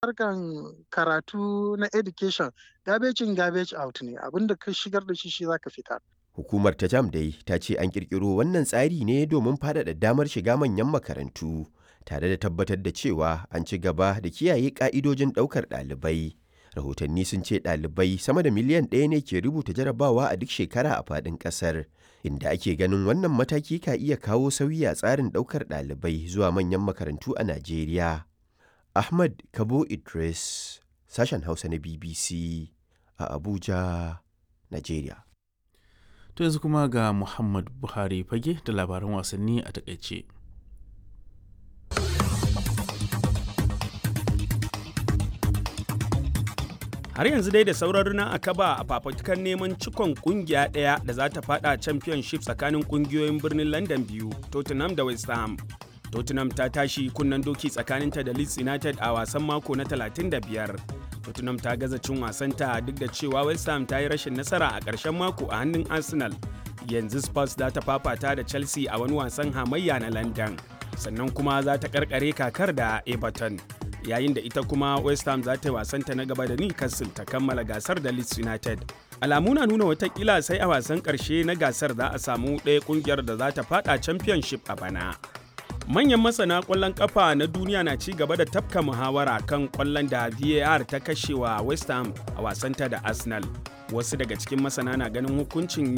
harkan karatu na education garbage in garbage out ne abinda ka shigar da shi shi zaka fitar Hukumar ta jam dai ta ce an kirkiro wannan tsari ne domin faɗaɗa damar shiga manyan makarantu tare da tabbatar da cewa an ci gaba da kiyaye ƙa'idojin ɗaukar ɗalibai. Rahotanni sun ce ɗalibai sama da miliyan ɗaya ne ke rubuta jarabawa a duk shekara a faɗin ƙasar, inda ake ganin wannan mataki ka iya kawo sauyi a tsarin ɗaukar ɗalibai zuwa manyan makarantu a Najeriya. Ahmad Kabo Idris, sashen Hausa na BBC a Abuja, Najeriya. To yanzu kuma ga Muhammad Buhari fage da labaran wasanni a takaice. har yanzu dai da sauran runa a kaba a fafutukar neman cikon kungiya ɗaya da za ta fada championship tsakanin kungiyoyin birnin london biyu tottenham da west ham tottenham ta tashi kunnen doki tsakaninta da leeds united a wasan mako na 35 tottenham ta gaza cin wasanta duk da cewa west ham ta yi rashin nasara a ƙarshen mako a hannun arsenal yanzu spurs za ta fafata da chelsea a wani wasan hamayya na london sannan kuma za ta karkare kakar da everton yayin da ita kuma west ham za ta yi wasanta na gaba da newcastle ta kammala gasar da leeds united alamu na nuna watakila sai a wasan karshe na gasar za a samu ɗaya kungiyar da za ta fada championship a bana manyan masana kwallon kafa na duniya na ci gaba da tafka muhawara kan kwallon da var ta kashewa west ham a wasanta da arsenal wasu daga cikin masana na ganin hukuncin